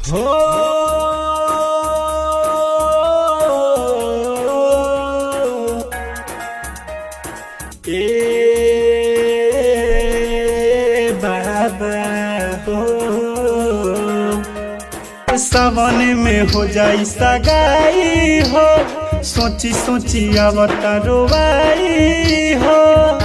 हो ए बाबा हो सावन में हो जाई सगाई हो सोची सोची आवता रोवाई हो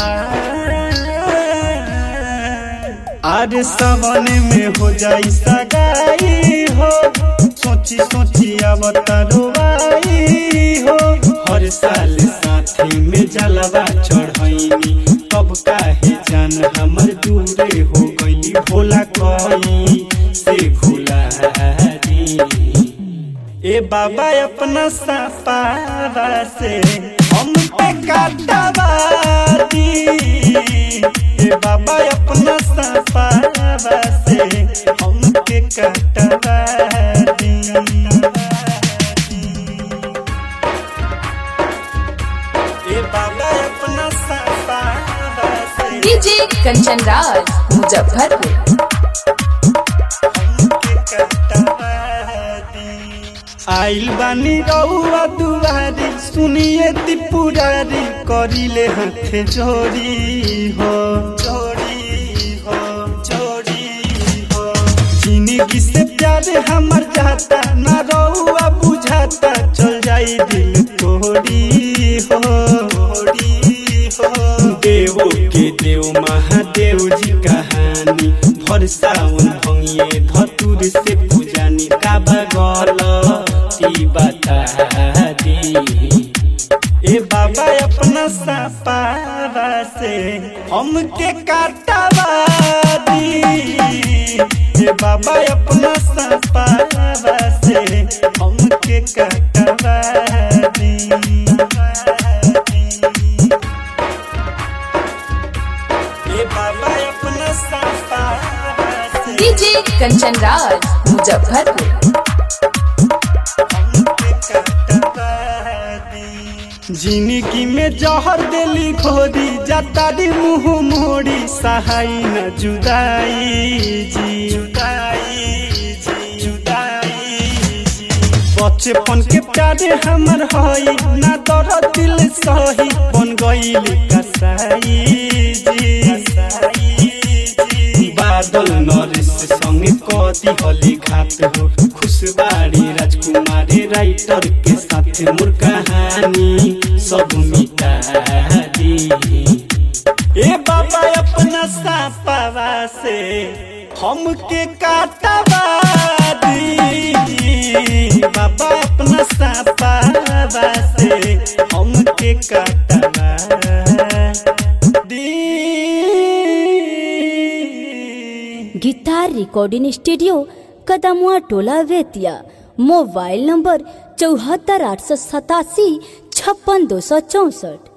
आज सावन में हो जाई सगाई हो सोची सोची आवता रोवाई हो हर साल साथी में जलवा चढ़ैनी तब काहे जान हमर दूरे हो गई भोला कई से भूला दी ए बाबा अपना सपावा से हम पे काटवा दी ए बाबा अपना सपावा से हम पे काटवा दी ए बाबा अपना सपावा से डीजे कंचन राज मुजफ्फरपुर आइल बानी रउआ दुआरी सुनिए त्रिपुरारी करिले हाथे जोड़ी हो जोड़ी हो जोड़ी हो जिंदगी से प्यार हमर जाता ना रउआ बुझाता चल जाई दिल तोड़ी हो तोड़ी हो देवो के देव महादेव जी कहानी भर सावन भंगिए धतुर से पूजानी काबा गल ती बता दी ए बाबा अपना सपावा से हमके काटवा दी ए बाबा अपना सपावा से हमके काटवा दी ए बाबा अपना सपावा से डीजे कंचन राज मुजफ्फरपुर जिंदगी में जहर दिली खोदी जतारी मुंह मोड़ी सहाई न जुदाई जी जुदाई जी जुदाई जी बचपन के प्यारे हमर हई ना दर दिल सही बन गईल कसाई जी कसाई जी बादल नरेश संगे कदी हली घात हो खुशबाड़ी राजकुमारी राइटर के साथ मोर कहानी सब मिटा दी ए बाबा अपना सापावा से हमके काटवा दी बाबा अपना सापावा से हमके काटवा दी guitar recording studio Kadamua Tola Bettiah mobile number चौहत्तर आठ सौ सतासी छप्पन दो सौ चौसठ